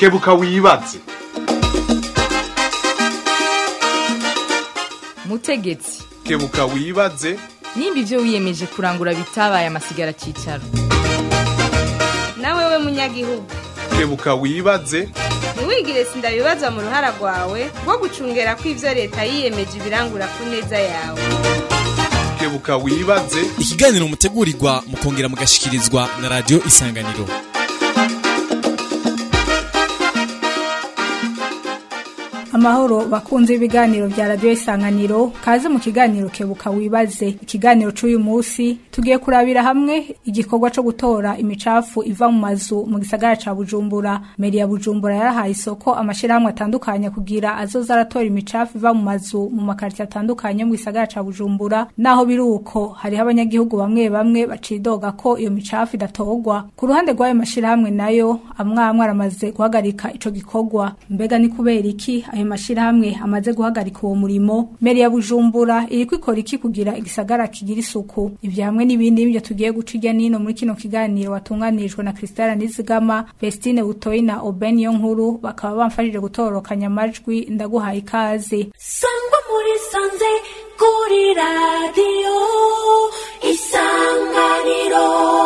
kebuka wibaze mutegetsi kebuka wibaze nimba ibyo wiyemeje kurangura bitabaye amasigara cyicaro nawe we munyagihugu kebuka wibaze ntiwigire sindabibaza mu ruhara rwawe rwo gucungera ko ibyo leta yiyemeje ibirangura ku neza yawe kebuka wibaze ikiganiro mutegurirwa mukongera mugashikirizwa na radiyo isanganiro amahoro bakunze ibiganiro bya radiyo isanganiro kaze mu kiganiro kebuka wibaze ikiganiro cy'uyu munsi tugiye kurabira hamwe igikorwa cyo gutora imicafu iva mu mazu mu gisagara ca bujumbura meri ya bujumbura yarahaye isoko amashyirahamwe atandukanye kugira azoza aratora imicafu iva mu mazu mu makarita atandukanye mu gisagara ca bujumbura naho biri uko hariho abanyagihugu bamwe bamwe bacidoga ko iyo micafu idatorwa ku ruhande rw'ayo mashyirahamwe nayo amwe amwe aramaze guhagarika ico gikorwa mbega ni kubera iki ayo mashirahamwe amaze guhagarika uwo murimo meri ya bujumbura iriko ikora iki kugira igisagara kigira isuku ivyo hamwe n'ibindi nivyo tugiye guca irya nino muri kino kiganiro watunganirijwe na Christelle Nizigama Vestine Butoyi na Oben yo nkuru bakaba bamfashije gutororokanya amajwi ndaguhaye ikaze sangwa muri sanze kuri radiyo isanganiro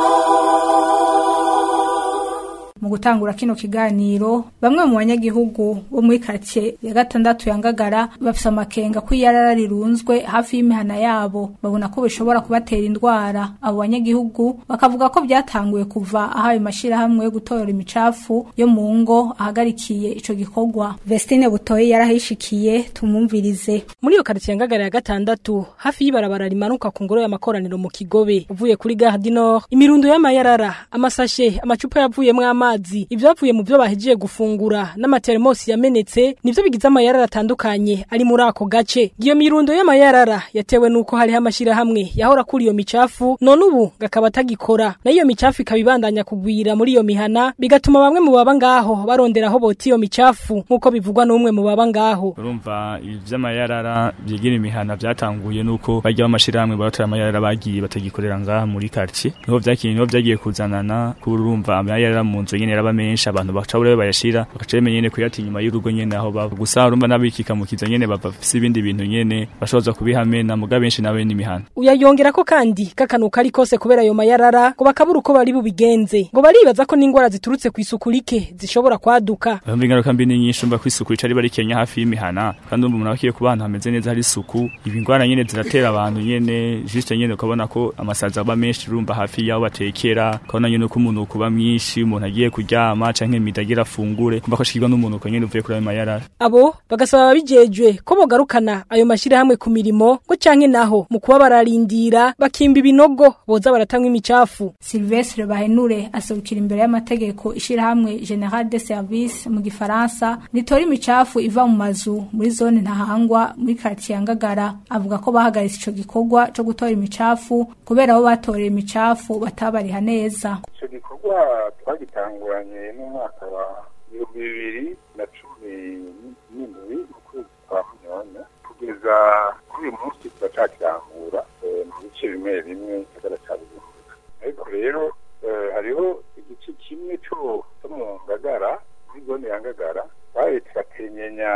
mu gutangura kino kiganiro bamwe mu banyagihugu bo muri karitsiye ya gatandatu ya ngagara bafise amakenga ko iyarara rirunzwe hafi y'imihana yabo babona ko bishobora kubatera indwara abo banyagihugu bakavuga ko byatanguye kuva aho ayo mashyirahamwe yo gutora imicafu yo mu ngo ahagarikiye ico gikorwa vestine butoyi yarahishikiye tumwumvirize muri iyo karitsiye ngagara ya gatandatu hafi y'ibarabara rimanuka ku ngoro y'amakoraniro mu kigobe uvuye kuri gare du nord imirundo y'amayarara amasashe amacupa yavuyemwo amazi ibyavuye mu byo bahejeje gufungura n'amateremosi yamenetse nivyo bigize amayarara atandukanye ari muri ako gace iyo mirundo y'amayarara yatewe nuko hariho amashirahamwe yahora kuri iyo micafu none ubu gakaba atagikora na iyo micafu ikaba ibandanya kugwira muri iyo mihana bigatuma bamwe mu baba ngaho barondera aho bota iyo micafu nk'uko bivugwa n'umwe mu baba ngaho urumva ibi vy'amayarara byigira imihana byatanguye nuko bajya b'amashirahamwe baratora amayarara bagiye batagikorera ngaha muri quartier niho vyakiye niho vyagiye kuzanana kuri urumva amayarara mu nzu nyene raba menshi abantu baca bure bayashira bakaca bemenya nyene kuyata inyuma y'urugo nyene aho baba gusa urumva n'abikika mu kiza nyene bava bafise ibindi bintu nyene bashoboza kubihamena muga benshi nawe n'imihana uyayongera ko kandi kakanuka ari kose kubera ayo mayarara ngo bakabura uko bari bubigenze ngo baribaza ko n'ingwara ziturutse ku isuku rike zishobora kwaduka urumva ingaruka mbi ni nyinshi urumva ko isuku rica riba rikenya hafi y'imihana kandi urumva umuntu abakiye ku bantu hameze neza hari isuku ibi ngwara nyene ziratera abantu nyene juste nyene ukabona ko amasazi aba menshi urumva hafi y'aho batekera ukabona nyene ko umuntu kuba mwinshi umuntu agiye kuryama canke midagira afungure kumva ko ashikirwa n'umuntu ko nyene uvuye kuri ayo mayarara abo bagasaba ababijejwe ko bogarukana ayo mashirahamwe ku mirimo ngo canke naho mu kuba bararindira bakimba ibinogo boza baratanga imicafu Sylvestre Bahenure aserukira imbere y'amategeko ishirahamwe General de Service mu gifaransa ritora imicafu iva mu mazu muri zone ntahangwa muri quartier ya Ngagara avuga ko bahagaritse ico gikorwa co gutora imicafu kubera abo batorera imicafu batabariha neza icyo gikorwa twagitanguranye n'umwaka wa ibihumbi bibiri na cumi n'indwi mu kwezi kwa munani kugeza kuri uyu munsi turacakirangura mu bice bimwe bimwe gisagara cya bujumbura ariko rero hariho igice kimwe cyo mu ngagara muri zone ya ngagara twaye turakenyenya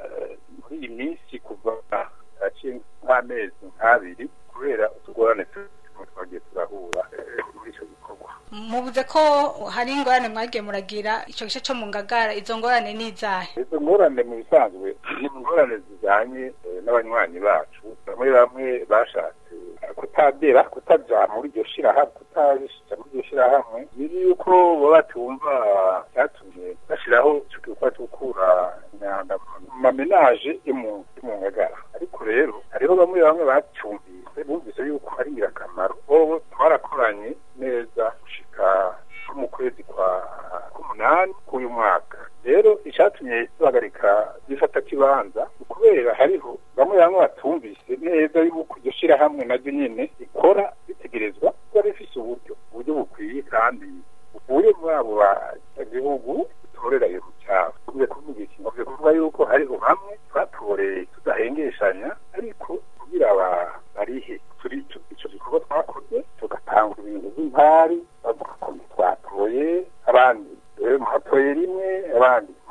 muri iyi minsi kuva haciye nk'amezi nk'abiri kubera utugorane twagiye turahura muri icyo gikorwa muvuze ko hari ingorane mwagiye muragira icyo gice cyo mu ngagara izo ngorane ni izahe izo ngorane mu bisanzwe ni ingorane zijyanye n'abanywanyi bacu bamwe bamwe bashatse kutagera kutaja muri iryo shirahamwe kutajya muri iryo shirahamwe biri yuko baba batumva cyatumye bashyiraho icyo gikorwa cyo gukura imyanda mu mamenaje yo mu ngagara ariko rero hariho bamwe bamwe bacyumvise bumvise yuko ari ingirakamaro bobo twarakoranye neza gushika mu kwezi kwa k'umunani k'uyu mwaka rero icyatumye duhagarika gifata kibanza kubera hariho bamwe bamwe batumvise neza yuko iryo shirahamwe naryo nyene ikora ritegerezwa kuba rifise uburyo uburyo bukwiye kandi buvuye muri abo banyagihugu dutorera iyo micafu tuvuze kuvuga iki tuvuze kuvuga yuko hariho bamwe twatoreye tudahengeshanya ariko kugira barihe turi ico gikorwa twakoze tugatanga ibintu by'impari bavuga ko twatoye abandi rero hatoye rimwe abandi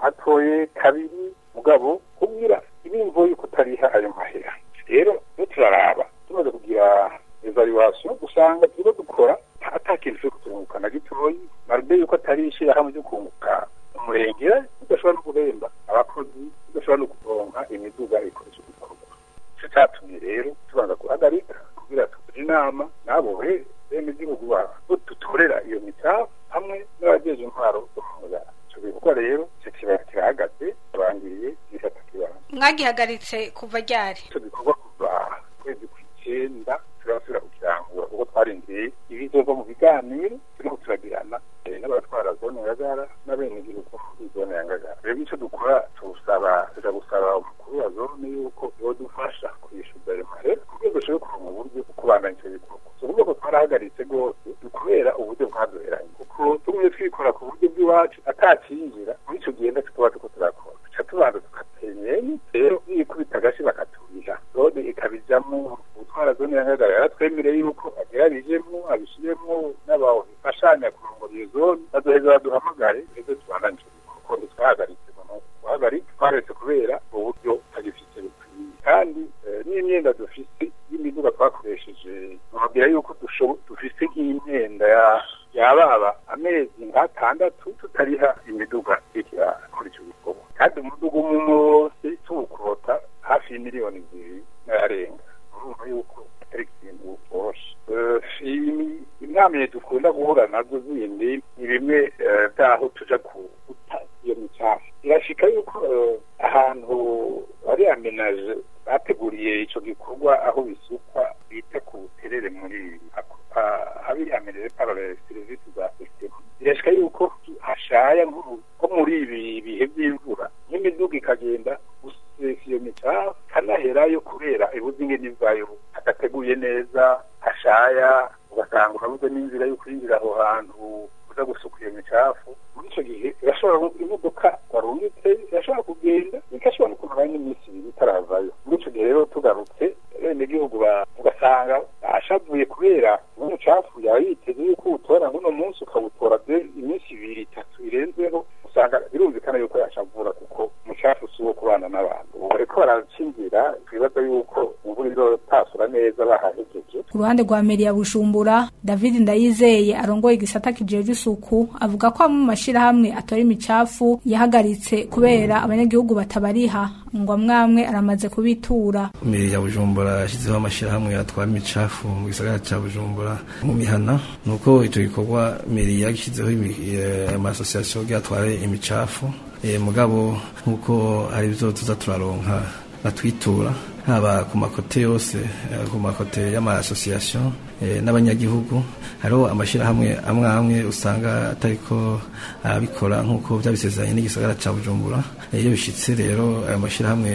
watoye kabiri mugabo kubwira ibimvo yuko utariha ayo mahera rero iyo turaraba tumaze kugira evaluation usanga turiko dukora ata kintu cyo kutunguka na gitoyi marbe yuko atari ishyirahamwe ryo kunguka umurengera udashobora no guhemba abakozi udashobora no kuronka imiduga ikoresha igikorwa ico catumye rero tubanza guhagarika kugira tugire inama n'abo he bene igihugu babo tutorera iyo micafu hamwe n'abajeje intwaro zo mu ngara ico gikorwa rero ico kibaya kirahagaze turangiriye gisata kibanza mwagihagaritse kuva ryari ico gikorwa kuva kwezi kw'icenda turasubira kukirangura kuko twarindiriye ibizova mu biganiro turiko turagirana eh, n'abatwara zone ngagara n'abenegihugu muri zone ya ngagara rero ico dukora tuwusaba tuja gusaba umukuru wa zone yuko yodufasha kwishuza ayo mahera kugira dushobore kuronka uburyo bwo kubandanya ico gikorwa si ukuvuga ko twarahagaritse rwose ni kubera uburyo bwaduheranye kuko tumwe twikora ku buryo bw'iwacu atacinjira muri ico gihe ndaco tuba turiko turakora tuca tubanza tugatenyenya rero yikubita agashi bakaturiha zone ikabijamwo utwara zone ya ngagara yaratwemereye yuko agerabijemwo abishiremwo n'abafashanya kurongora iyo zone bazoheza baduhamagare eze tubandanye ico gikorwa kuko ntitwahagaritse noneho guhagarika twaretse kubera uburyo tagifise bukwiye kandi eh, n'imyenda dufise y'imiduga twakoresheje nababwira yuko dushobo- dufise nk'imyenda ya yababa amezi nk'atandatu tutariha imiduga ikora icyo gikorwa kandi umuduga umwe wose tuwukurota hafi y'imiliyoni zibiri n'ayarenga urumva yuko atari ikintu coroshe Eh, imi- inama dukunda guhura nazo zindi ni bimwe eh, byaho tuja guta iyo micafu irashika yuko eh, ahantu ari amenaje bateguriye ico gikorwa aho bisukwa bita ku buterere muri ako ah, habiri amenaje par les services za système irashika yuko hashaya nk'ubu- nko muri ibi bihe by'imvura nk'imiduga ikagenda gusesa iyo micafu kanaherayo kubera ibuze ingene ivayo hadateguye neza hashaya ugasanga urabuze n'inzira yo kwinjira aho hantu uza gusuka iyo micafu muri ico gihe irashobora imodoka warungitse irashobora kugenda igashobora no kumara n'iminsi ibiri itaravayo muri ico gihe rero tugarutse bene gihugu ugasanga ashavuye kubera umucafu yaba yiteze yuko uwutora ngo uno munsi ukawutora de iminsi ibiri itatu irenzeho usanga birumvikana yuko yashavura kuko umucafu si uwo kubana n'abantu ubu bariko baracingira twibaza yuko imvura izotasura neza bahahejeje ku ruhande rwa meri ya bujumbura david ndayizeye arongoye igisata kijejwe isuku avuga ko amwe mu mashirahamwe atora imicafu yahagaritse kubera abanyagihugu batabariha ngo amwamwe aramaze kubitura meri ya bujumbura yashyizeho amashyirahamwe atwara imicafu mu gisagara cya bujumbura mu mihana ni uko icyo gikorwa meri yashyizeho amasosiyasiyo atwara imicafu Eh, mugabo nk'uko hari ibyo tuza turaronka batwitura haba ku makote yose eh, ku makote y'amasosiyasiyo eh, n'abanyagihugu hariho amashyirahamwe amwe amwe usanga atariko abikora nk'uko byabisezeranye n'igisagara cya bujumbura Eh, iyo bishitse rero ayo mashyirahamwe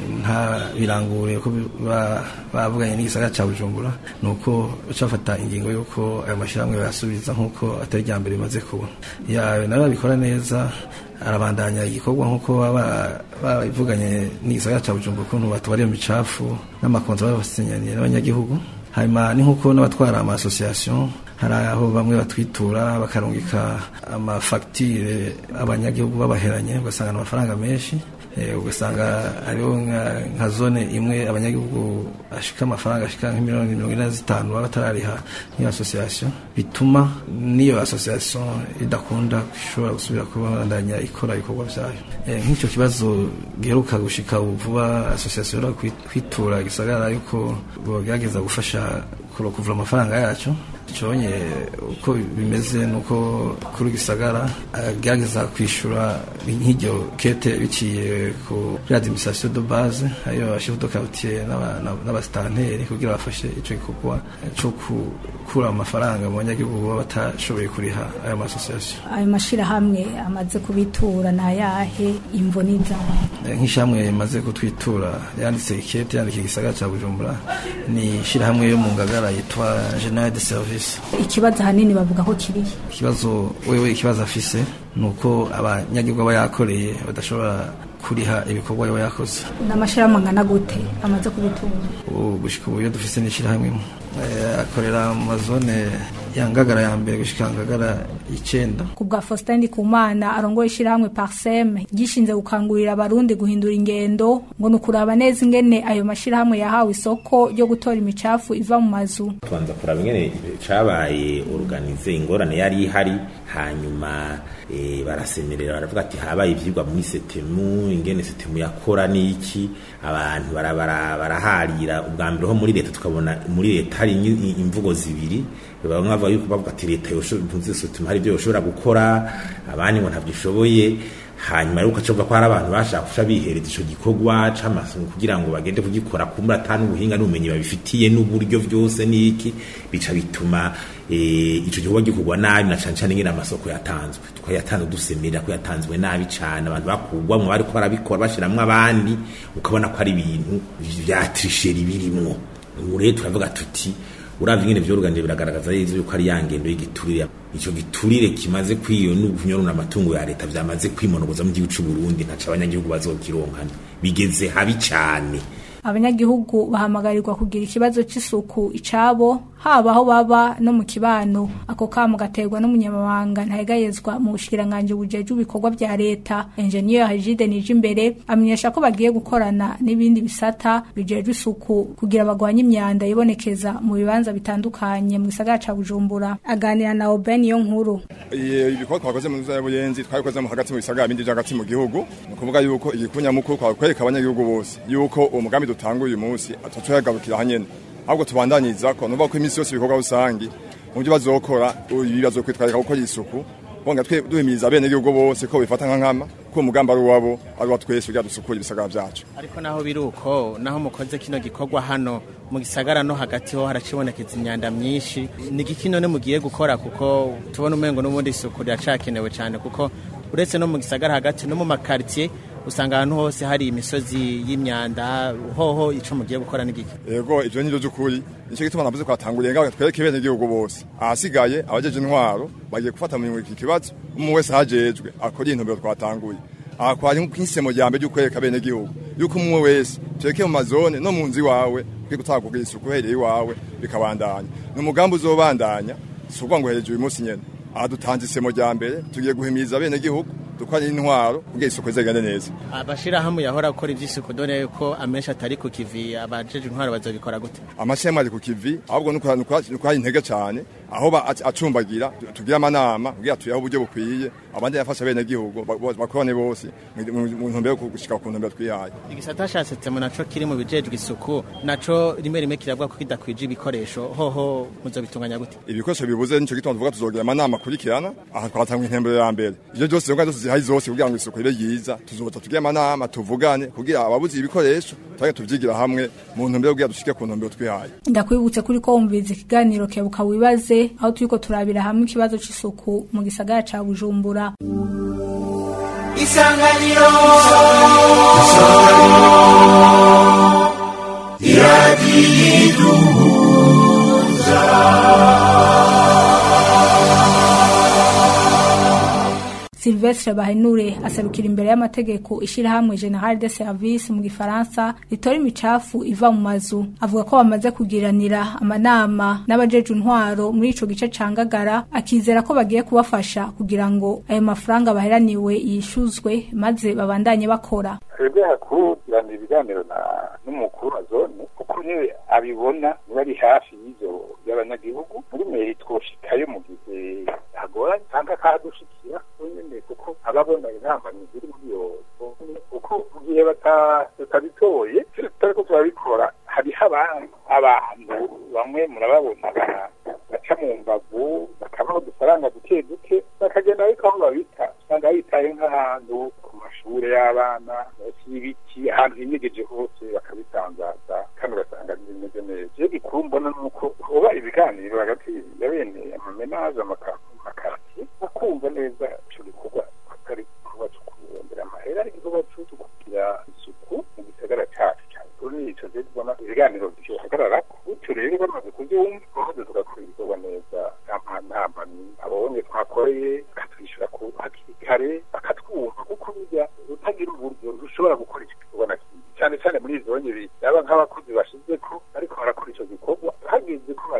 nta birangure ko ba- bavuganye n'igisagara cya bujumbura ni uko bafata ingingo y'uko ayo mashyirahamwe bayasubiza nk'uko atari rya mbere bimaze kuba Ya- nayo babikora neza arabandanya igikorwa nk'uko baba babivuganye n'igisagara cya bujumbura ukuntu batubara iyo micafu n'amakonzo baba basinyaniye n'abanyagihugu hanyuma ni nk'uko n'abatwara amasosiyasiyo hari aho bamwe batwitura bakarungika amafagitire abanyagihugu babaheranye ugasanga ni amafaranga menshi Eh, ugasanga hariho nka- nka zone imwe abanyagihugu ashika amafaranga ashika nk'imiliyoni mirongo ine na zitanu baba batarariha nk'iyo asosiyasiyo bituma n'iyo asosiyasiyo idakunda ishobora gusubira kubandanya ikora ibikorwa byayo Eh, nk'icyo kibazo giheruka gushika ubu vuba asosiyasiyo iheruka kwi- kwitura gisagara yuko bogerageza gufasha kuro- kuvura amafaranga yacu cyonye uko bimeze nuko kuri gisagara agerageza kwishyura nk'iryo kete biciye ku administration de base ayo chef de quartier n'aba- n'aba- n'abasitanteri kugira bafashe icyo gikorwa cyo gukura amafaranga mu banyagihugu baba batashoboye kuriha ayo masosiyasiyo ayo mashirahamwe amaze kubitura ni ayahe imvo n'izahe Eh, nk'ishyirahamwe rimaze kutwitura yanditse ikete yandika igisagara cya bujumbura ni ishyirahamwe yo mu ngagara yitwa general de service ikibazo ahanini bavuga ko kirihe ikibazo wewe ikibazo afise ni uko abanyagihugu aba yakoreye badashobora kuriha ibikorwa yaba yakoze n'amashirahamwe angana gute amaze kubitura ubu gushika ubu iyo dufise n'ishyirahamwe imwe eh, akorera mu mazone ya ngagara ya mbere gushika ngagara icenda ku bwa Faustin Ndikumana arongoye ishyirahamwe Parsem gishinze gukangurira abarundi guhindura ingendo ngo ni ukuraba neza ingene ayo mashyirahamwe yahawe isoko ryo gutora imicafu iva mu mazu tubanza kuraba ingene cabaye organize ingorane yari ihari hanyuma e, barasemerera baravuga ati habaye ivyigwa muri setemu ingene setemu yakora niki abantu barabara baraharira ubwa mbere ho muri leta tukabona muri leta hari inyi- imvugo zibiri bamwe bavuga yuko bavuga ati leta yoshoboye setemu hari ibyo yoshobora gukora abandi ngo ntabyo ishoboye hanyuma rero ukaca ko hari abantu bashaka kuca bihereza ico gikorwa c'amasomo kugira ngo bagende kugikora kumbura ata n'ubuhinga n'ubumenyi babifitiye n'uburyo byose n'iki bica bituma eh, ico gikorwa gikorwa nabi na cane cane ngene amasoko yatanzwe twayatanze dusemerera ko yatanzwe nabi cane abantu bakugwa mu bariko barabikora bashiramwo abandi ukabona ko ari ibintu vya trisheri birimwo ubu rero turavuga tuti uravye ingene vyoruganije biragaragaza neza yuko ari ya ngendo y'igiturire ico giturire kimaze kwiyo n'ukunyorona amatungo ya leta vyamaze kwimonogoza mu gihugu c'u Burundi ntaca abanyagihugu bazokironkana bigeze habi cane abanyagihugu bahamagarirwa kugira ikibazo c'isuku icabo haba aho baba no mu kibano ako kamo gaterwa n'umunyamabanga ntayegayezwa mu bushikiranganje bujeje ibikorwa vya leta engineer Hajide nije imbere amenyesha ko bagiye gukorana n'ibindi bisata bijeje isuku kugira bagwanye imyanda ibonekeza mu bibanza bitandukanye mu gisagara ca Bujumbura aganira na Oben yo nkuru ibikorwa twakoze mu nzu y'ubuyenzi twabikoze mu hagati mu bisagara bindi hagati mu gihugu ni ukuvuga yuko igikunya mukuru twakwereka abanyagihugu bose yuko uwo mugambi dutanguye uyu munsi atatuyagarukira hanyene ahubwo tubandanyiriza ko nuvuga ko iminsi yose ibikorwa rusangi mu byo bazokora ibi bazokwitwarika gukora isuku bonga twe duhimiriza bene gihugu bose ko bifata nka nkama ko umugambi ari uwabo ari uwa twese kugira dusukure ibisagara vyacu ariko naho biri uko naho mukoze kino gikorwa hano mu gisagara no hagati ho haracibonekeza imyanda myinshi ni igiki none mugiye gukora kuko tubona umengo n'ubundi isuku riracakenewe cyane kuko uretse no mu gisagara hagati no mu makaritiye usanga ahantu hose hari imisozi y'imyanda hoho ico mugiye gukora n'igiki yego ivyo nivyo vy'ukuri nico gituma navuze ko hatanguriye ngaho twereke bene gihugu bose ahasigaye abajeje intwaro bagiye gufata mu iki kibazo umwe wese hajejwe akora intumbero twatanguye aha kwari nk'isemo rya mbere ry'ukwereka bene gihugu yuko umwe wese tureke mu mazone no mu nzu iwawe kwiga utanga kugira isuku uhereye iwawe bikabandanya ni umugambi uzobandanya si ukuvuga ngo hereje uyu munsi nyene aha dutanze isemo rya mbere tugiye guhimiriza bene gihugu dukora intwaro kugira isuku izagende neza abashirahamwe yahora gukora ivy'isuku dore ko amenshi atari ku kivi abajeje intwaro bazobikora gute amashema ari ku kivi ahubwo nuko hari intege cyane aho acumbagira tugira amanama kugira tuyaho uburyo bukwiye abandi yafasha bene gihugu bakorane bose mu ntumbero yo gushika ku ntumbero twihaye igisata casetsemo naco kiri mu bijejwe isuku naco rimwe rimwe kiravuga ko kidakwije ibikoresho hoho muzobitunganya gute ibikoresho bibuze nico gituma tuvuga tuzogira amanama kurikirana aha twatanga intembero ya mbere ivyo byose ngo zose zihari zose kugira ngo isuku ibe yiza tuzoza tugire amanama tuvugane kugira ababuze ibikoresho tuge tuvyigira hamwe mu ntumbero kugira dushike ku ntumbero twihaye ndakwibutse kuri ko wumviriza ikiganiro kebuka wibaze aho turiko turabira hamwe ikibazo c'isuku mu gisagara ca Bujumbura Isanganiro Silvestre Bahenure aserukira imbere y'amategeko ishirahamwe General de Service mu gifaransa ritora imicafu iva mu mazu avuga ko bamaze kugiranira amanama n'abajeje intwaro muri ico gice cangagara akizera ko bagiye kubafasha kugira ngo ayo mafaranga baheraniwe yishuzwe maze babandanye bakora twebwe hakurikirana ibiganiro n'umukuru wa zone kuko niwe abibona niba ari hafi y'ivyo by'abanyagihugu muri meri twoshikayo mu gihe hagoranye cyangwa akahadushikira nyene kuko ababona intambamyi ziri muri iyo kuko mu gihe batabitoye tutariko turabikora hariho abantu bamwe murababona baca mu mbavu bakabaho udufaranga duke duke bakagenda ariko aho babita usanga bitaye nk'ahantu ku mashure y'abana munsi y'ibiti ahantu hinyegeje hose bakabitangaza kandi ugasanga bimeze neza iyo gikuru mbona ni uko hoba ibiganiro hagati ya bene amamenaje amakaratiye bakumva neza ico gikorwa atari igikorwa co kurondera amahera ari igikorwa co kugira isuku mu gisagara cacu cane kuri nico rero tubona ibiganiro bihagarara gutyo rero bamaze kuvyumva bahoze tugakora ibikorwa neza ntambamyi abonye twakoreye bakatwishyura hakiri kare bakatwumva kuko burya utagira uburyo rushobora gukora icyo gikorwa na kimwe cyane cyane muri izo nyiri yaba nk'abakozi bashize ko ariko barakora icyo gikorwa hageze ko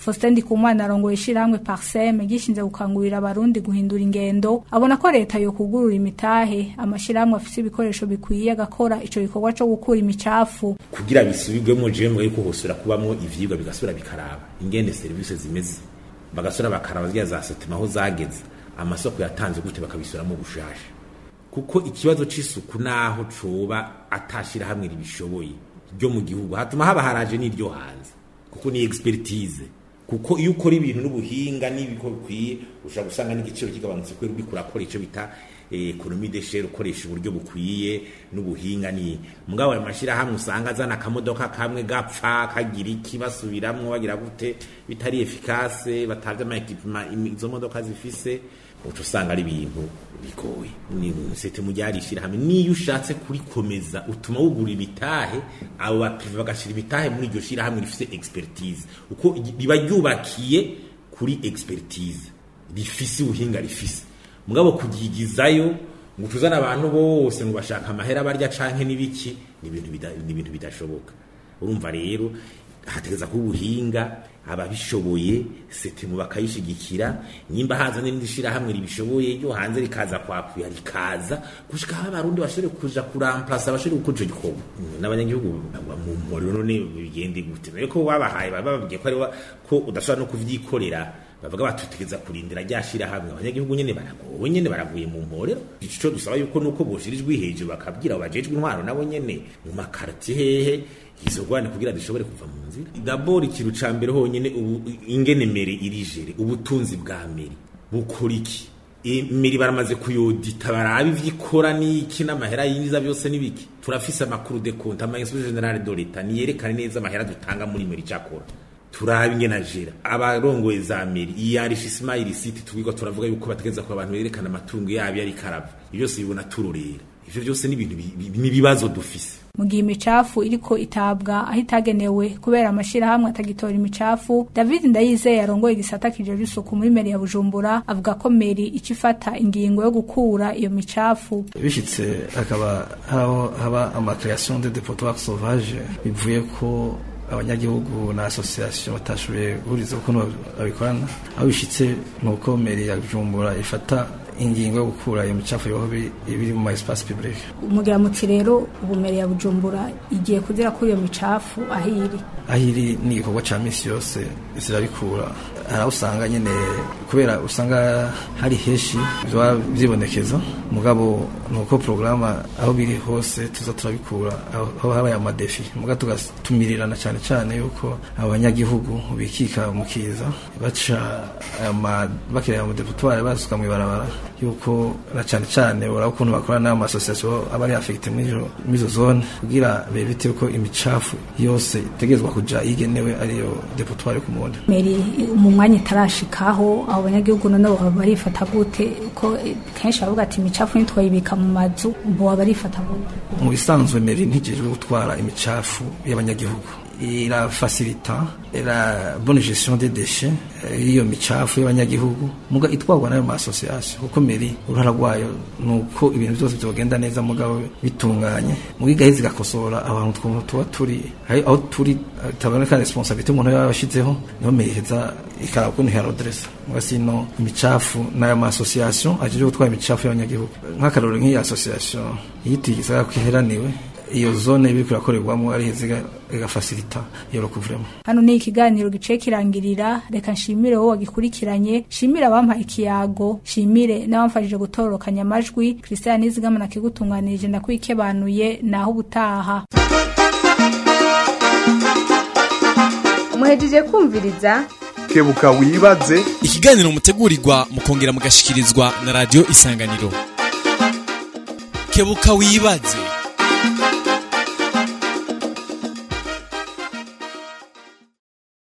Faustin Ndikumana arongoye ishirahamwe Parsem gishinze gukangurira abarundi guhindura ingendo abona ko leta yo kugurura imitahe amashirahamwe afise ibikoresho bikwiye agakora ico gikorwa co gukura imicafu kugira bisubirwemo jewe mwe ko hosura kubamwo ivyigwa bigasubira bikaraba ingene service zimeze bagasura bakaraba zya za setima aho zageze amasoko yatanze gute bakabisubiramo bushasha kuko ikibazo c'isuku naho coba atashira hamwe ribishoboye ryo mu gihugu hatuma haba haraje n'iryo hanze kuko ni expertise kuko iyo ukora ibintu n'ubuhinga n'ibiko bikwiye ushobora gusanga n'igiciro kigabanutse kubera uriko urakora ico bita ekonomi de shere ukoresha uburyo bukwiye n'ubuhinga ni mugabo ayo mashirahamwe usanga azana akamodoka kamwe gapfa kagira iki basubiramwo bagira gute bitari efikase batavye ama equipement izo modoka zifise uca usanga ari ibintu bigoye ni sete mu ryarishira hamwe niyo ushatse kurikomeza utuma wugura imitahe abo baprive bagashira imitahe muri iryo shira hamwe rifise expertise uko riba ryubakiye kuri expertise rifise ubuhinga rifise mugabo kugigizayo ngo tuzana abantu bose ngo bashaka amahera barya canke n'ibiki ni ibintu bida- ni ibintu bidashoboka urumva rero hategeza kuba ubuhinga ababishoboye setimu bakayishigikira nyimba haza n'irindi shirahamwe ribishoboye ryo hanze rikaza kwapuya rikaza gushika aho abarundi bashobore kuja kuramplasa bashobore gukora ico gikorwa Mm, n'abanyagihugu bagwa mu mporero none bigende gute ariko wabahaye baba bababwiye ko ari wa- ko udashobora no kuvyikorera bavuga batutegeza kurindira rya shirahamwe abanyagihugu nyene baragowe nyene baraguye mu mporero ico dusaba yuko nuko boshirijwe hejuru bakabwira abo bajejwe intwaro nabo nyene mu makartie hehe izo rwane kugira dushobore kuva mu nzira dabord ikintu ca mbere honyene ubu ingene mere irijere ubutunzi bwa meri bukora iki imiri baramaze kuyodita baraba ivyikora n'iki n'amahera yinjiza byose n'ibiki turafise amakuru de compte ama inspection generale de l'etat niyerekane neza amahera dutanga muri meri cakora turaba ingene ajera abarongoye za meri iyarisha ismail city tubwirwa turavuga yuko bategeza ko abantu berekana amatungo yabo yari karava ibyo byose bibona turorera ivyo byose ni ibintu bi- bi- n'ibibazo dufise mu gihe imicafu iriko itabwa aho itagenewe kubera amashirahamwe atagitora imicafu david ndayizeye yarongoye igisata kijejwe isuku muri meri ya bujumbura avuga ko meri ica ifata ingingo yo gukura iyo micafu bishitse hakaba haho haba amakreation de depotoir sauvage bivuye ko abanyagihugu na association batashoboye guhuriza ukuntu babikorana aho bishitse nuko meri ya bujumbura ifata ingingo yo gukura iyo micafu yoho biri biri mu ma espace public umugira muti rero ubu meri ya bujumbura igiye kuzira kuri iyo micafu aho iri aho iri ni igikorwa ca misi yose zirabikura hari aho usanga nyene kubera usanga hari henshi vyoba vyibonekeza mugabo nuko porogaramu aho biri hose tuza turabikura aho aho habaye amadefi muga tugatumirirana cane cane yuko abanyagihugu bikika mu kiza baca ama bakireba mu deputoire basuka mw'ibarabara yuko na cane cane uraba ukuntu bakorana n'ayo masosiyasiyo aba ari afekite mw'izo zone kugira bebite ko imicafu yose itegerezwa kuja igenewe ariyo deputoire ku muntu meri mu mwanya itarashikaho abo banyagihugu none baba barifata gute ko kenshi bavuga ati imicafu ntitwayibika mu mazu boba barifata gute mu bisanzwe meri ntigejwe gutwara imicafu y'abanyagihugu irafasilita la bonne gestion des déchets eh, y'iyo micafu y'abanyagihugu muga itwarwa nayo masosiyasiyo kuko meri uruhara rwayo ni uko ibintu byose byogenda neza mugabo bitunganye muga igaheza igakosora abantu twumva tuba turi hari aho turi eh, taboneka responsabilité umuntu yaba yashizeho niho meri iheza ikaraba ukuntu iharodresa muga sino imicafu n'ayo masosiyasiyo ajeje gutwara imicafu y'abanyagihugu nk'akarorero nk'iyi association yitiye igisagara ko iheraniwe iyo zone biriko irakorerwamo ari heza igafasilita iyo recouvrement hano ni ikiganiro giciye kirangirira reka nshimire wowe wagikurikiranye shimire abampaye ikiyago shimire n'abamfashije gutororokanya amajwi christian nizigama nakigutunganirije ndakwikebanuye naho ubutaha muhejeje kumviriza kebuka wibaze ikiganiro mutegurirwa mukongera mugashikirizwa na radio isanganiro kebuka wibaze